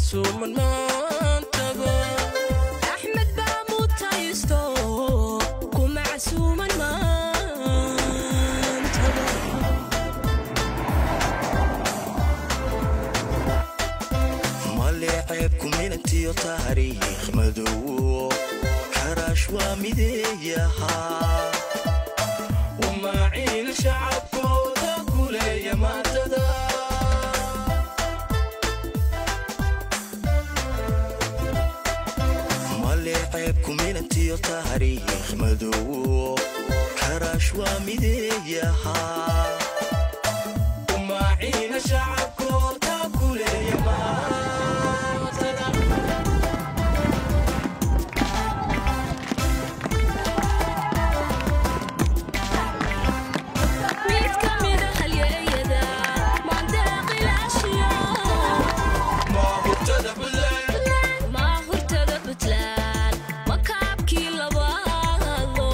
casuuman maantaba axmed baa mutaysto kuma casuuman maantaba male ceebku minantiyo taariikh madowo karaash waa mideeyahaa umaaciil shacabkooda kuleeya maantada male ceebku minantiyo taariikh madowo karaash waa mideeyahaa umaaciil shacabkooda kuleeya maantada mid ka mida halyeeyada maandeeqilaashiyo maahurtada buntland maa hurtada puntland makaabkii labaado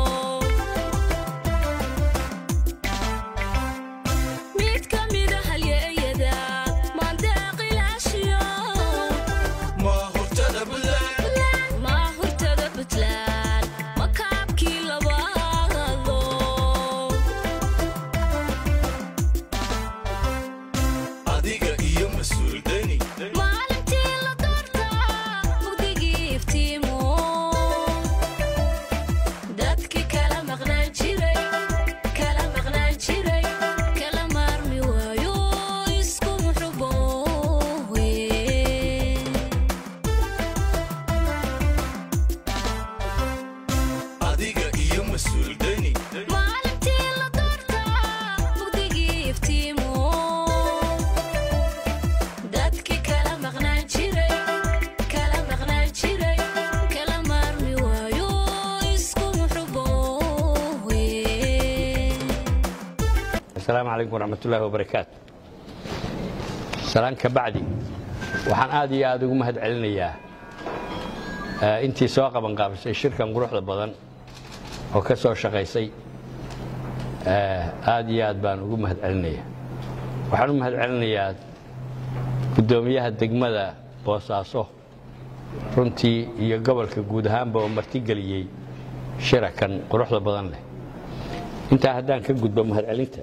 mid ka mida halyeeyada maandeeqilaashiyo maahurtada buntland maa hurtada puntland makaabkii labaado adiga iyo mas-uul deni maalintii la doortaa mugdigii iftiimo dadkii kala maqnaan jiray kala maqnaan jiray kala maarmi waayo isku muxuboowe adiga iyo mas-uul deni maalintii la doortaa mugdigii iftiimo dadkii kala maqnaan jiray kala maqnaan jiray kala maarmi waayo isku muxuboowe asalaamu calaykum waraxmatullaahi wabarakaatu salaan ka bacdi waxaan aad iyo aad ugu mahad celinayaa eh, intii soo qabanqaabisay shirkan quruxda badan oo ka soo shaqaysay eh, aad iyo aad baan ugu mahad celinaya waxaan u mahad celinayaa guddoomiyaha degmada boosaaso runtii iyo gobolka guud ahaanba oo martigeliyey shirakan quruxda badan leh intaa haddaan ka gudbo mahadcelinta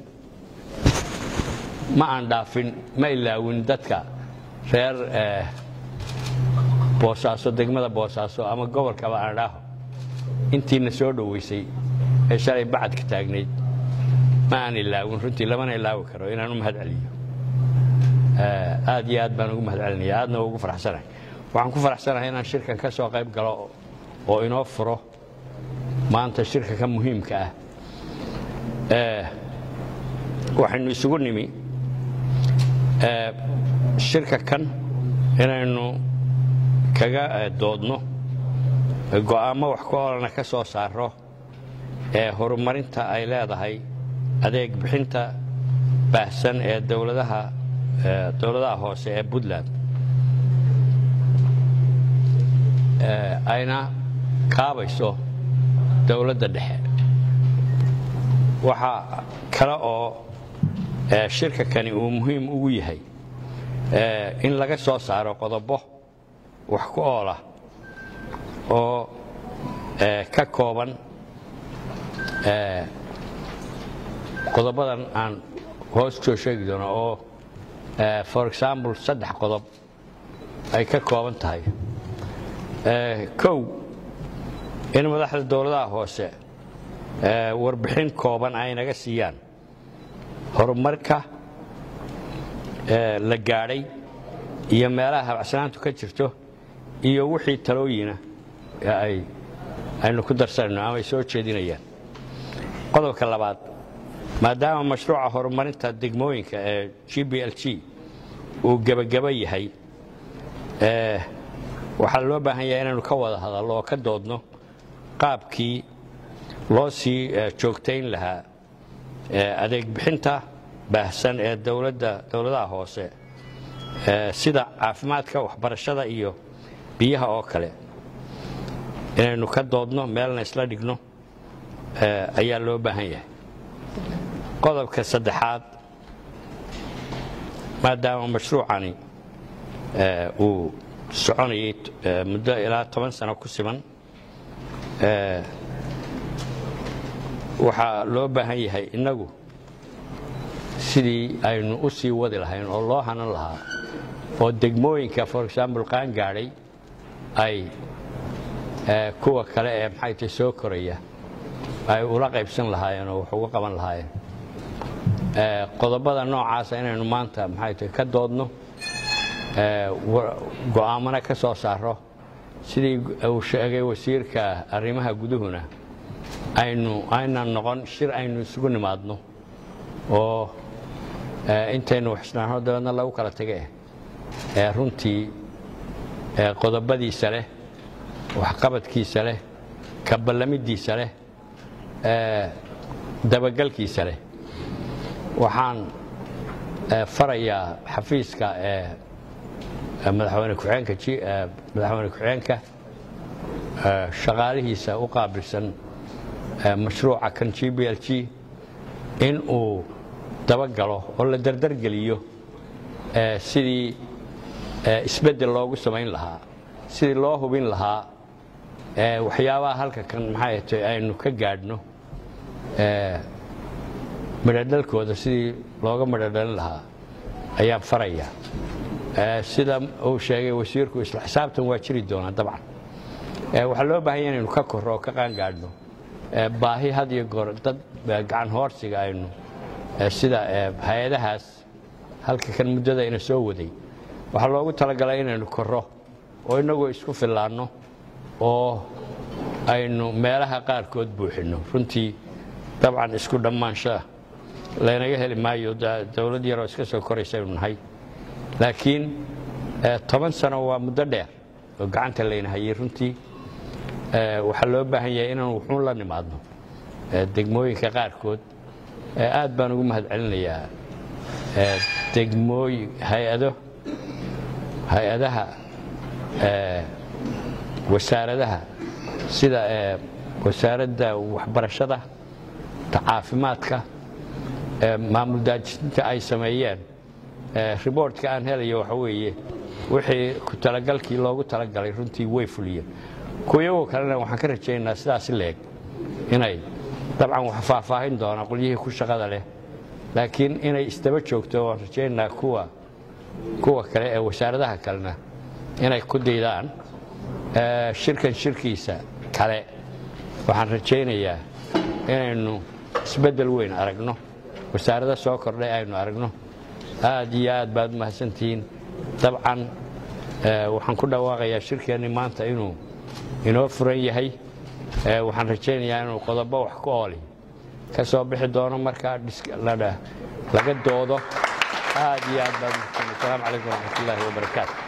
ma aan dhaafin ma ilaawin dadka reer eh, boosaaso degmada boosaaso ama gobolkaba aan dhaaho intiina soo dhoweysay ee shalay bacadka taagnayd ma aan ilaawin runtii lamana ilaawi karo inaan u mahad celiyo Eh, aad iyo aad baan ugu mahad celinaya aadna ugu faraxsanahay waxaan ku faraxsanahay inaan shirkan ka soo qayb galo oo inoo furo maanta shirka ka muhiimka ah Eh, waxaynu isugu nimi eh, shirka kan inaynu kaga eh, doodno eh, go'aamo wax ku olana ka soo saaro ee horumarinta ay leedahay adeeg bixinta baahsan ee dowladaha eh, dowladaha hoose ee puntland Eh, ayna kaabayso dowladda dhexe waxaa kale oo eh, shirka kani uu muhiim ugu yahay eh, in laga soo saaro qodobo wax ku oola oo eh, ka kooban eh, qodobadan aan hoos soo sheegi doono oo eh, for example saddex qodob ay ka kooban tahay Eh, kow in madaxda dowladaha hoose eh, warbixin kooban ay naga siiyaan horumarka eh, la gaadhay iyo meelaha habacsanaantu ka jirto iyo wixii talooyina ee ay aynu ku darsanayno ama ay soo jeedinayaan qodobka labaad maadaama mashruuca horumarinta degmooyinka ee g b l g uu gebageba yahay eh, waxaa loo baahan yahay inaynu ka wada hadallo oo ka doodno qaabkii loo sii eh, joogtayn lahaa eh, adeeg bixinta baahsan ee dowladda dowladaha hoose eh, sida caafimaadka waxbarashada iyo biyaha oo kale inaynu ka doodno meelna isla dhigno eh, ayaa loo baahan yahay qodobka saddexaad maadaama mashruucani ee, uu soconayay ee, muddo ilaa toban sano ku siman ee, waxaa loo baahan yahay innagu sidii aynu u sii wadi lahayn oo loo hanan lahaa oo degmooyinka for example qaan gaadhay ay ee, kuwa kale ee maxay tahay soo koraya ay ula qaybsan lahaayeen oo wax uga qaban lahaayeen Ee, qodobada noocaasa inaynu maanta maxay tahay ka doodno ee, wa- go'aamana ka soo saaro sidii uu sheegay wasiirka arrimaha guduhuna aynu aynan noqon shir aynu isugu nimaadno oo ee, intaynu waxisnaano dabeedna lagu kala tage ee runtii ee, qodobadiisa leh waxqabadkiisa leh ka ballamidiisa leh ee, dabagalkiisa leh waxaan ee, farayaa xafiiska ee ee madaxweyne ku-xigeenka ji- ee, madaxweyne ku-xigeenka ee, shaqaalihiisa u qaabilsan ee, mashruuca kan g b l g in uu dabagalo oo la dardargeliyo ee, sidii ee, isbeddel loogu samayn lahaa sidii loo hubin lahaa ee, waxyaabaha halka kan maxay tahay aynu ka gaadhno ee, midhadhalkooda sidii looga midhodhalin lahaa ayaan farayaa Ee, sida uu sheegay wasiirku isla xisaabtan waa jiri doonaa dabcan Ee, waxaa loo baahan yahay inaynu ka korro oo ka qaangaadhno Ee, baahi had iyo goor dad ee, gacan hoorsiga aynu ee, sida ee, hay-adahaas halka kan muddada ina soo waday waxaa loogu talagalay inaynu korro oo inagoo isku fillaanno oo aynu meelaha qaarkood buuxinno runtii dabcan isku dhammaanshaha laynaga heli maayo da- dowlad yaroo iska soo koraysaynu nahay laakiin eh, toban sano waa muddo dheer oo gacanta layna hayay runtii Eh, waxaa loo baahan yahay inaan wuxuun la nimaadno eh, degmooyinka qaarkood Eh, aad baan ugu mahadcelinayaa eh, degmooyin hay-ado hay-adaha eh, wasaaradaha sida eh, wasaaradda waxbarashada ta caafimaadka ee maamul daajinta ay sameeyeen ee riboortka aan helayo waxa weeye wixii ku talagalkii loogu talagalay runtii way fuliyeen kuwayagoo kalena waxaan ka rajaynaynaa sidaasi leeg inay dabcan wax faahfaahin doona qolyihii ku shaqada leh laakiin inay isdaba joogto waan rajaynaynaa kuwa kuwa kale ee wasaaradaha kalena inay ku daydaan ee, shirkan shirkiisa kale waxaan rajaynayaa inaynu isbeddel weyn aragno wasaarada soo kordhay aynu aragno aad iyo aad baad u mahadsantihiin dabcan ee, waxaan ku dhawaaqayaa shirkeenni maanta inuu inoo furan yahay ee, waxaan rajaynayaa inuu qodobo wax ku ooli ka soo bixi doono markaa dhis- la- laga doodo aad iyo aad baad u mahadsantihiin. asalaamu calaykum waraxmatullaahi wabarakaatu